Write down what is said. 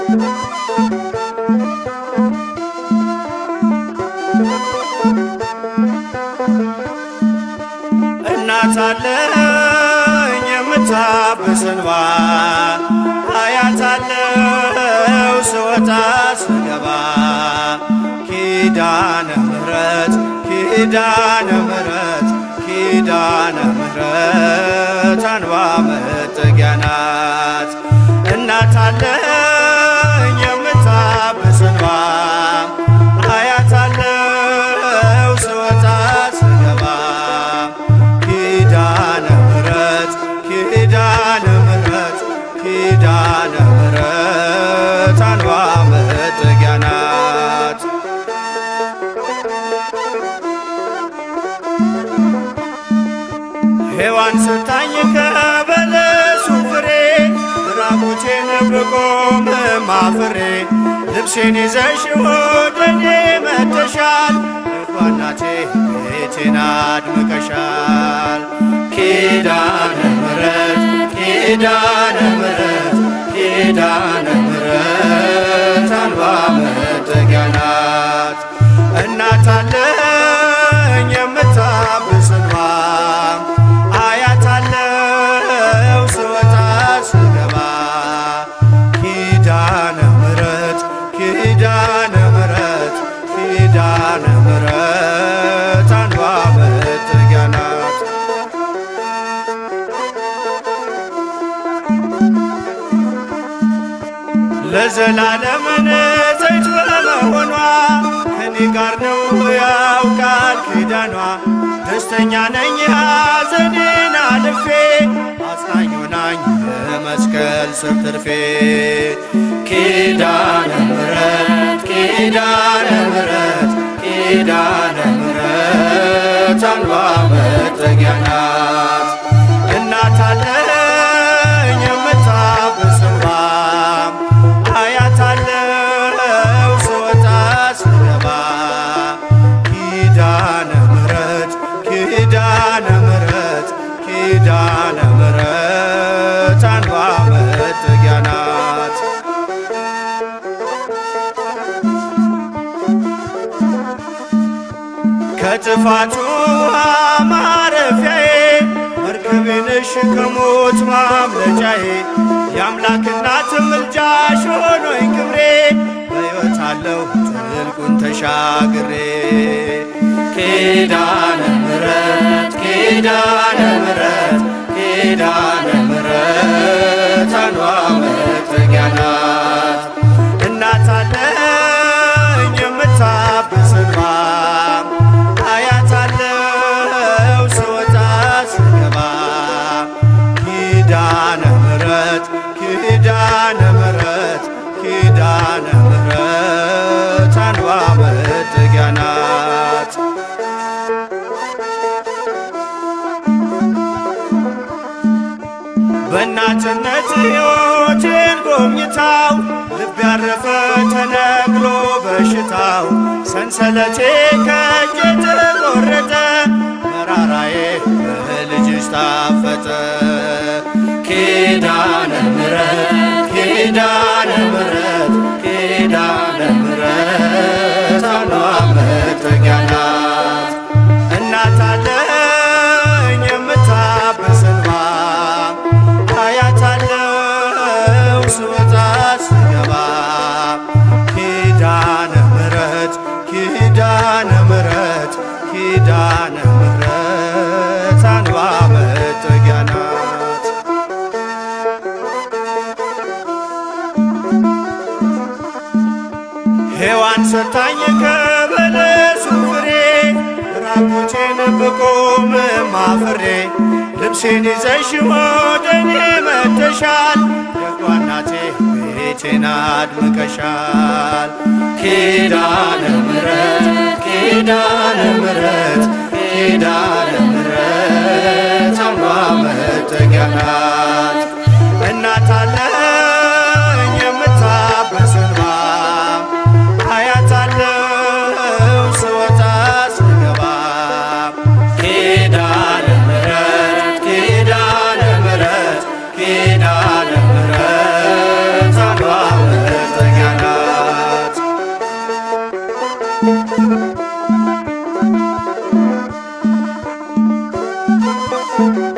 እናት አለኝ የምታብስ እንባ አያት አለው ስወጣ ስገባ ኪዳነ ምሕረት ኪዳነ ምሕረት ኪዳነ ምሕረት አንባ መጠጊያ ናት እናት አለኝ የምታብስ እንባ አያት አለው ስወጣ ስገባ ኪዳነ ምሕረት ኪዳነ ምሕረት ኪዳነ ምሕረት አንባ መጠጊያ ናት ሔዋን ስታኝ ከበለሱ ፍሬ ራቁቴን ብቆም ማፍሬ ልብሴን ይዘሽ ወደኔ መጥተሻል እንኳናቴ ቤቴን አድምቀሻል ኪዳነ ምሕረት ኪዳነ ምሕረት ኪዳነ ምሕረት አንባ መጠጊያ ናት እናት አለኝ የምታብስ እንባ አያት አለው ስወጣ ስገባ ኪዳነ ምሕረት ኪዳነ ምሕረት ኪዳነ ምሕረት አንባ መጠጊያ ናት ለዘላለም ንጽሕት በመሆኗ ከኔ ጋር ነው ያውቃል ኪዳኗ ደስተኛ ነኝ ሐዘኔን አልፌ አጽናኝ ሆናኝ የመስቀል ስር ትርፌ ኪዳነ ምሕረት ኪዳነ ምሕረት ኪዳነ ምሕረት አንባ መጠጊያ ናት እናት አለኝ የምታብስ እንባ አያት አለው ስወጣ ስገባ ኪዳነ ምሕረት ኪዳነ ምሕረት ኪዳነ ምሕረት አንባ መጠጊያ ናት ከጥፋቱ ውሃ ማረፊያዬ መርከቤ ነሽ ከሞት ማምለጫዬ የአምላክ እናት ምልጃሽ ሆኖኝ ክብሬ በሕይወት አለሁ ጥልቁን ተሻግሬ ኪዳነ ምሕረት ኪዳነ ምሕረት ኪዳነ ምሕረት አንባ መጠጊያ ናት እናት አለኝ የምታብስ እንባ አያት አለው ስወጣ ስገባ ኪዳነ ምሕረት ኪዳነ ምሕረት ኪዳነ ምሕረት አንባ መጠጊያ ናት በእናትነት ሕይወቴን ጎብኝታው ልብ ያረፈ ተነቅሎ በሽታው ሰንሰለቴ ከእጄ ተቆረጠ መራራዬ በልጅሽ ታፈጠ ኪዳነ ምሕረት ኪዳነ ምሕረት ኪዳነ ምሕረት አንባ መጠጊያ ናት እናት አለኝ የምታብስ እንባ አያት አለው ስወጣ ስገባ ኪዳነ ምሕረት ኪዳነ ምሕረት ኪዳነ ምሕረት አንባ መጠጊያ ናት ሔዋን ሰታኝ ከበለሱ ፍሬ ራቁቴን ብቆም ማፍሬ ልብሴን ይዘሽ ወደኔ መጥተሻል ደጓ እናቴ ቤቴን አድምቀሻል ኪዳነ ምሕረት ኪዳነ ምሕረት ኪዳነ ምሕረት አንባ መጠጊያ ናት እናት አለኝ የምታብስ እንባ አያት አለው ስወጣ ስገባ ኪዳነ ምሕረት ኪዳነ ምሕረት ኪዳነ ምሕረት አንባ መጠጊያ ሆይ